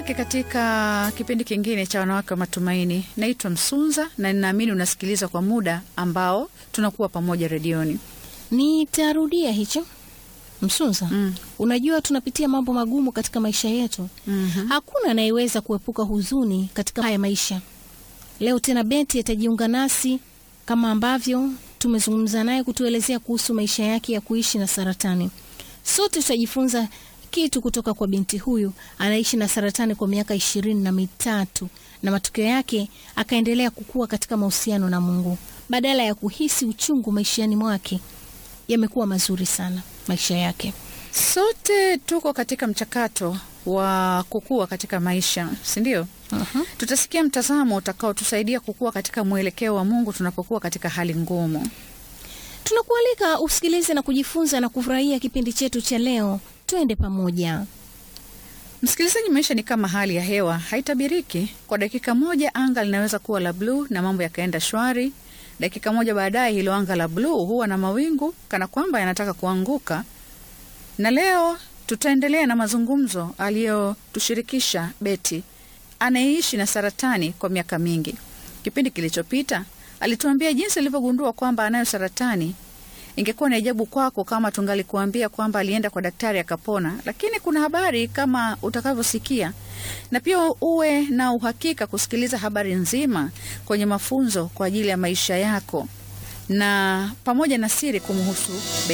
wanawake katika kipindi kingine cha wanawake wa matumaini. Naitwa Msunza na ninaamini unasikiliza kwa muda ambao tunakuwa pamoja redioni. Nitarudia hicho Msunza. Mm. Unajua tunapitia mambo magumu katika maisha yetu. Mhm. Hakuna anayeweza kuepuka huzuni katika haya maisha. Leo tena Beti atajiunga nasi kama ambavyo tumezungumza naye kutuelezea kuhusu maisha yake ya kuishi na saratani. Sote tutajifunza kitu kutoka kwa binti huyu. Anaishi na saratani kwa miaka ishirini na mitatu na matokeo yake akaendelea kukua katika mahusiano na Mungu. Badala ya kuhisi uchungu maishani mwake, yamekuwa mazuri sana maisha yake. Sote tuko katika mchakato wa kukua katika maisha, si ndio? Mhm. Tutasikia mtazamo utakaotusaidia kukua katika mwelekeo wa Mungu tunapokuwa katika hali ngumu. Tunakualika usikilize na kujifunza na kufurahia kipindi chetu cha leo. Twende pamoja. Msikilizaji, maisha ni kama hali ya hewa, haitabiriki. Kwa dakika moja anga linaweza kuwa la bluu na mambo yakaenda shwari. Dakika moja baadaye hilo anga la bluu huwa na mawingu kana kwamba yanataka kuanguka. Na leo tutaendelea na mazungumzo aliyotushirikisha Beti anayeishi na saratani kwa miaka mingi. Kipindi kilichopita alituambia jinsi alivyogundua kwamba anayo saratani. Ingekuwa ni ajabu kwako kama tungalikuambia kwamba alienda kwa daktari akapona, lakini kuna habari kama utakavyosikia, na pia uwe na uhakika kusikiliza habari nzima kwenye mafunzo kwa ajili ya maisha yako na pamoja na siri kumhusu